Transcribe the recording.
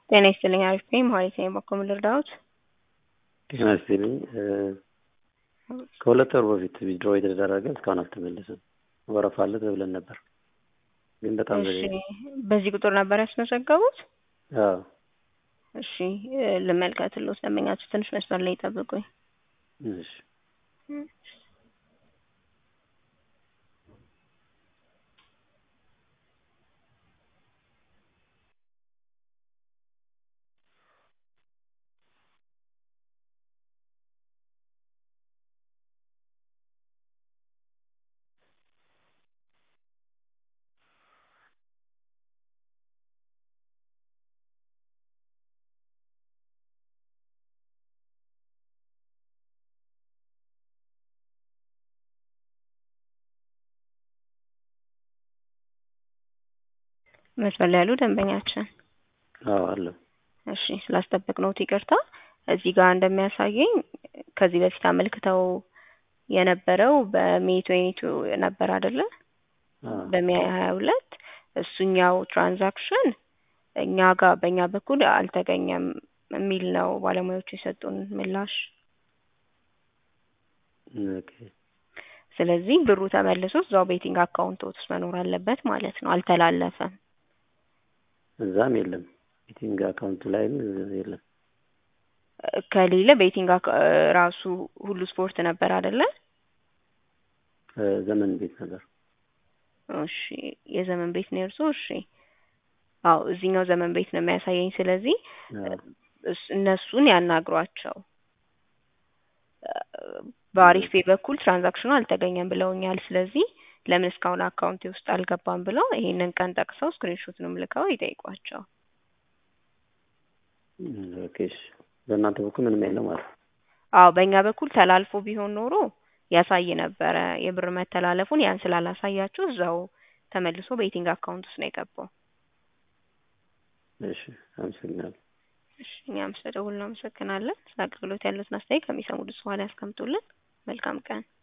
ጤና ይስጥልኝ አሪፍ ነኝ መሀሌት ነኝ በኩል ልርዳዎት? ጤና ይስጥልኝ ከሁለት ወር በፊት ዊዝድሮ የተደረገ እስካሁን አልተመለሰም። ወረፋ አለ ተብለን ነበር ግን በጣም እሺ በዚህ ቁጥር ነበር ያስመዘገቡት? አዎ እሺ ልመልከትልዎት ደንበኛችሁ ትንሽ መስመር ላይ ይጠብቁኝ። እሺ መስመር ላይ ያሉ ደንበኛችን አዎ አለሁ። እሺ ስላስጠበቅነዎት ይቅርታ። እዚህ ጋር እንደሚያሳየኝ ከዚህ በፊት አመልክተው የነበረው በሜይ ትዌንቲ ነበር አይደለ? አዎ በሜይ ሀያ ሁለት እሱኛው ትራንዛክሽን እኛ ጋር በእኛ በኩል አልተገኘም የሚል ነው ባለሙያዎቹ የሰጡን ምላሽ። ኦኬ ስለዚህ ብሩ ተመልሶ እዛው ቤቲንግ አካውንት ውስጥ መኖር አለበት ማለት ነው። አልተላለፈም። እዛም የለም ቤቲንግ አካውንቱ ላይም የለም። ከሌለ ቤቲንግ አካ- ራሱ ሁሉ ስፖርት ነበር አይደለ? ዘመን ቤት ነበር። እሺ የዘመን ቤት ነው የእርሶ? እሺ አዎ እዚህኛው ዘመን ቤት ነው የሚያሳየኝ። ስለዚህ አዎ እስ- እነሱን ያናግሯቸው። በአሪፍ ፔ በኩል ትራንዛክሽኑ አልተገኘም ብለውኛል። ስለዚህ ለምን እስካሁን አካውንቴ ውስጥ አልገባም ብለው ይሄንን ቀን ጠቅሰው ስክሪንሾትንም ልከው ይጠይቋቸው። ኦኬ እሺ በእናንተ በኩል ምንም የለም ማለት ነው። አዎ በእኛ በኩል ተላልፎ ቢሆን ኖሮ ያሳይ ነበረ የብር መተላለፉን። ያን ስላላሳያችሁ እዛው ተመልሶ በቤቲንግ አካውንት ውስጥ ነው የገባው። እሺ አመሰግናለሁ። እሺ እኛም ስለደወሉ እናመሰግናለን። ስለ አገልግሎት ያሉትን አስተያየት ከሚሰሙ ድምጽ በኋላ ያስቀምጡልን። መልካም ቀን።